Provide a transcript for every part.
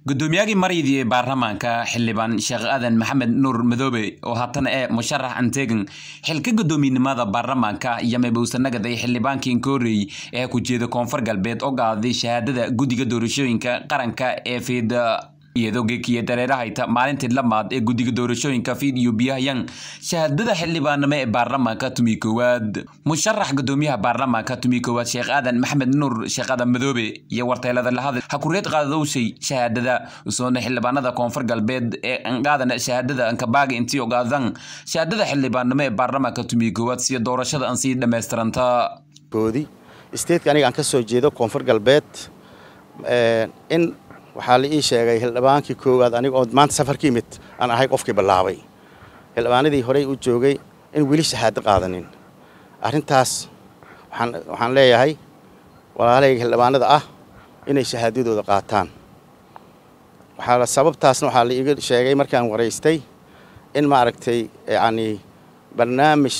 guddoomiyagii maryadii baarlamaanka xildhibaan sheekh aadan maxamed nuur madoobe oo haatana ee musharax antegan xilka guddoominimada baarlamaanka iyo mabowsanagaday xildhibaankii koorey ee ku jeeda koonfur galbeed oo qaaday shahaadada guddiga doorashooyinka qaranka ee fiid iyadoo geekiya dareerahayta maalintii lamaad ee guddiga doorashooyinka fiid iyo biyahayan shahaadada xildhibaanimo ee baarlamaanka tumi koowaad musharax gudoomiyaha baarlamaanka tumi koowaad sheekh aadan maxamed nuur sheekh aadan madoobe iyo warteelada lahadal hakureed qaadadowshay shahaadada usoona xildhibaanada koonfur galbeed ee anqaadan shahaadada ankabaaga intii ogaadan shahaadada xildhibaanimo ee baarlamaanka tumi koowaad siyo doorashada aan sii dhammaystiranta koodi isteedka aniga aan ka soo jeedo koonfur galbeed in waxaa la ii sheegay xildhibaankii koowaad aniga oo maanta safar ka yimid aan ahay qofkii bilaabay xildhibaanadii horey u joogay in weli shahaado qaadanin arrintaas waxaan leeyahay walaalahayga xildhibaanada ah inay shahaadadooda qaataan waxaa sababtaasna waxaa la iiga sheegay markaan waraystay in maaragtay yacni barnaamij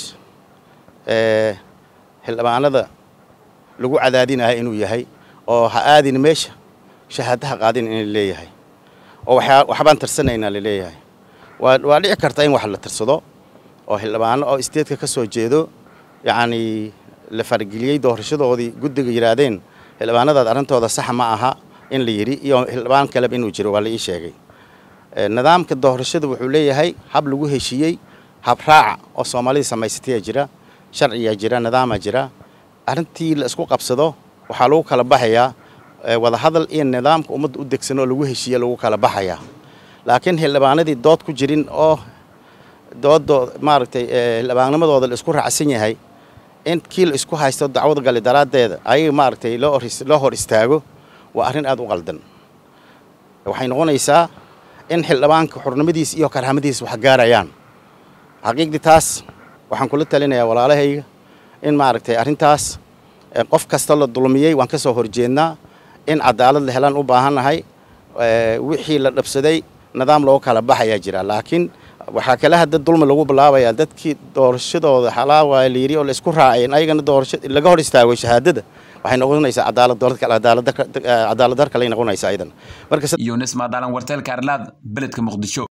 xildhibaanada lagu cadaadinayo inuu yahay oo ha aadin meesha shahaadaha qaadin in la leeyahay oo waxbaan tirsanaynaa la leeyahay waa dhici karta in wax la tirsado oo xildhibaano oo isteedka ka soo jeedo yacni la fargeliyey doorashadoodii guddiga yidhaahdeen xildhibaanadaad arrintooda sax ma aha in la yidhi iyo xildhibaan kaleba inuu jiro waa la ii sheegay nidaamka doorashada wuxuu leeyahay hab lagu heshiiyey hab raaca oo soomaalida samaysatayaa jira sharciyaa jira nidaamaa jira arrintii la isku qabsado waxaa lagu kala baxayaa wadahadal iyo nidaamka ummadda u degsan oo lagu heshiiye lagu kala baxayaa laakiin xildhibaanadii dood ku jirin oo dooddo maaragtay xildhibaannimadooda la isku raacsan yahay in kii la isku haysto dacwad gali daraaddeeda ayaga maaragtay loo hor istaago waa arrin aad u qaldan waxay noqonaysaa in xildhibaanka xurnimadiis iyo karhamadiis wax gaarayaan xaqiiqdii taas waxaan kula talinayaa walaalahayga in maaragtay arrintaas qof kasta la dulmiyey waan ka soo horjeednaa in cadaalad la helaan u baahannahay wixii la dhabsaday nidaam loogu kala baxayaa jira laakiin waxaa kale hadda dulmi lagu bilaabayaa dadkii doorashadooda xalaawa la yidhi oo la isku raaceen ayagana doorasho laga hor istaagay shahaadada waxay noqonaysaa cadaalad cadaalad dar kale noqonaysaa idan yunis maadalan warteelka arlaad beledka muqdisho